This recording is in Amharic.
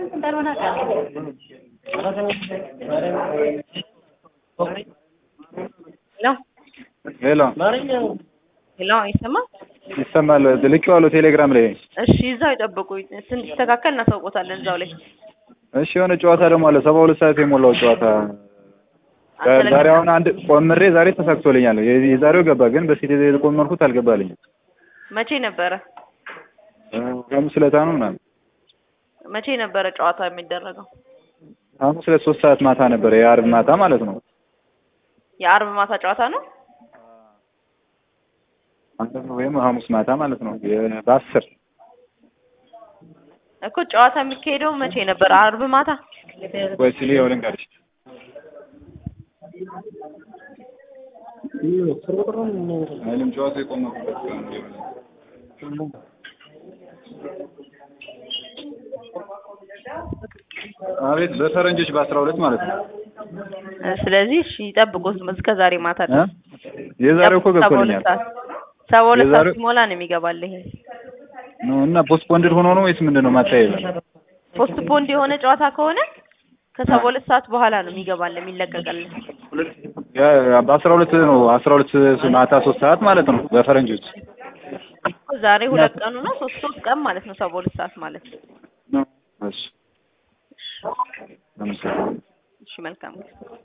ሄሎ ሄሎ ይሰማል? ይሰማል። ልኬዋለሁ ቴሌግራም ላይ። እሺ እዛው ይጠብቁ፣ ስንስተካከል እናሳውቆታለን እዛው ላይ። እሺ የሆነ ጨዋታ ደግሞ አለ ሰባ ሁለት ሰዓት የሞላው ጨዋታ ዛሬ አሁን አንድ ቆምሬ ዛሬ ተሳክቶልኛል። የዛሬው ገባ፣ ግን በፊት የቆመርኩት አልገባልኝም። መቼ ነበረ? ሐሙስ ዕለት ነው ምናምን መቼ ነበረ ጨዋታ የሚደረገው? ሐሙስ ዕለት ሶስት ሰዓት ማታ ነበረ፣ የአርብ ማታ ማለት ነው። የአርብ ማታ ጨዋታ ነው ወይም ሐሙስ ማታ ማለት ነው። በአስር እኮ ጨዋታ የሚካሄደው መቼ ነበር? አርብ ማታ ወይ ሲል ይኸው ልንገርሽ አይልም ጨዋታ የቆመበት አቤት በፈረንጆች በአስራ ሁለት ማለት ነው። ስለዚህ እሺ ይጠብቁት እስከ ዛሬ ማታ ድረስ። የዛሬው እኮ ገብቶልኛል። ሰባ ሁለት ሰዓት የዛሬው- ሲሞላ ነው የሚገባል ይሄ ነው እና ፖስትፖንድድ ሆኖ ነው ወይስ ምንድን ነው ማታየው? ፖስት ፖንድ የሆነ ጨዋታ ከሆነ ከሰባ ሁለት ሰዓት በኋላ ነው የሚገባል የሚለቀቅልን። ያ በአስራ ሁለት ነው አስራ ሁለት ማታ ሶስት ሰዓት ማለት ነው በፈረንጆች ዛሬ ሁለት ቀኑ ነው ሶስት ሶስት ቀን ማለት ነው ሰባ ሁለት ሰዓት ማለት ነው። እሺ ለምሳሌ እሺ መልካም